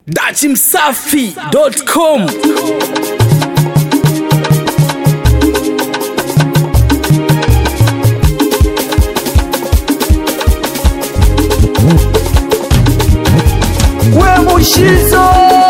dachimsafi.com we mushizo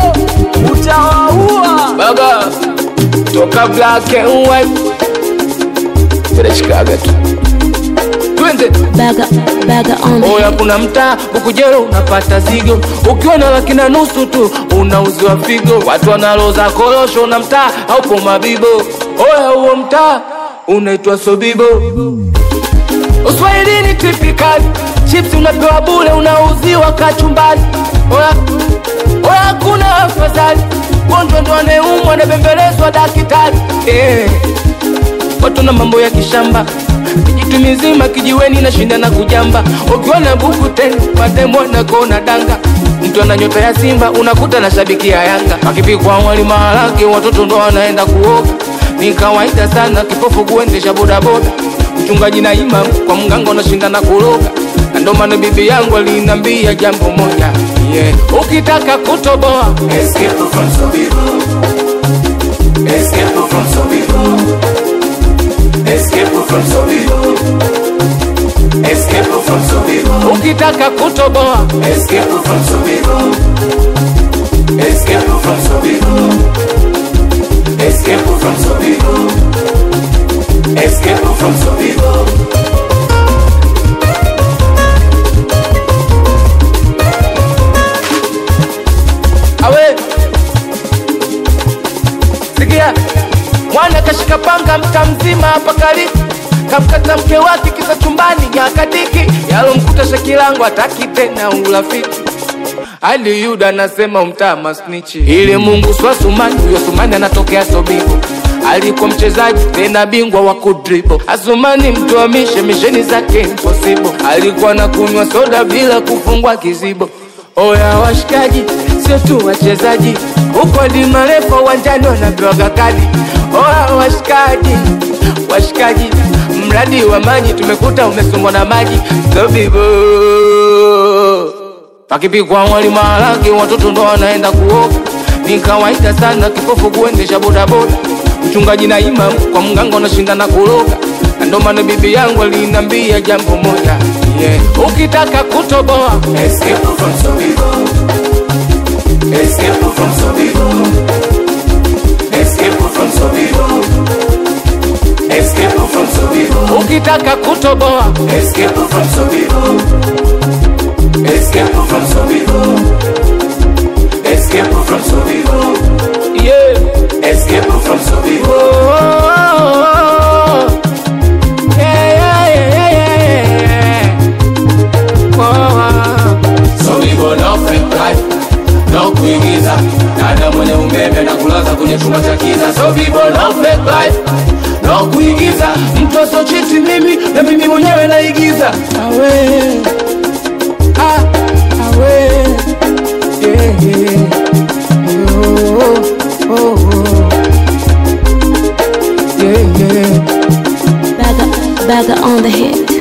utawaua baba toka black and white vinashikaga tu twende Bagger, bagger on the oya kuna mtaa ukujero unapata zigo ukiwa na laki na nusu tu unauziwa figo watu wanaloza korosho na mtaa haupo mabibo oya huo mtaa unaitwa sobibo uswahilini tipikali chips unapewa bule unauziwa kachumbali oya oya hakuna afadhali gonjwa ndo anayeumwa anabembelezwa dakitari eh watu na mambo ya kishamba kijitu mizima kijiweni na shinda na kujamba ukiwa na buku tena mademo na kona danga mtu ana nyota ya simba unakuta na shabiki ya yanga akipikwa wali maharage watoto ndo wanaenda kuoga ni kawaida sana kipofu kuendesha bodaboda mchungaji na imam kwa mganga unashinda na kuroga na ndo maana bibi yangu alinambia jambo moja yeah. ukitaka kutoboa Escape from Sobibo. Escape from Sobibo. Escape from Sobibo. Escape from Sobibo. ukitaka kutoboa Escape from Sobibo. Escape from Sobibo. Escape from Sobibo. Escape from Sobibo. awe sikia mwana kashika panga mta mzima hapa kali kamkata mke wake kisa chumbani nyakadiki yalomkuta shakilangu ataki tena urafiki hadi yuda anasema umtaa masnichi ili mungu swa sumani huyo sumani anatokea sobibo alikuwa mchezaji tena bingwa wa kudribo asumani mtuamishe misheni zake impossible alikuwa na kunywa soda bila kufungwa kizibo oya washikaji sio tu wachezaji huko hadi marefa uwanjani wanapewaga kadi oya washikaji washikaji mradi wa maji tumekuta umesombwa na maji sobibo pakipikwa wali maharage watoto ndo wanaenda kuoga ni kawaida sana kipofu kuendesha bodaboda mchungaji na imam kwa mganga unashinda na kuroga na ndo maana bibi yangu alinambia jambo moja yeah. ukitaka kutoboa Escape from Sobibo. Escape from Sobibo. Escape from Sobibo. Escape from Sobibo. ukitaka kutoboa Escape from Sobibo. Escape from Sobibo. Escape from Sobibo. yeah. Escape from Sobibo. oh, oh, oh. Yeah, yeah, yeah, yeah, yeah, yeah. Oh, oh. Sobibo no fake life. No kuigiza. Dada mwenye umeme na kulaza kwenye chumba cha kiza. Sobibo no fake life. No kuigiza. mtu asochiti mimi na mimi mwenyewe naigiza awe ah, awe yeah, yeah. Oh, oh, oh. Yeah, yeah. bagger, bagger on the hit.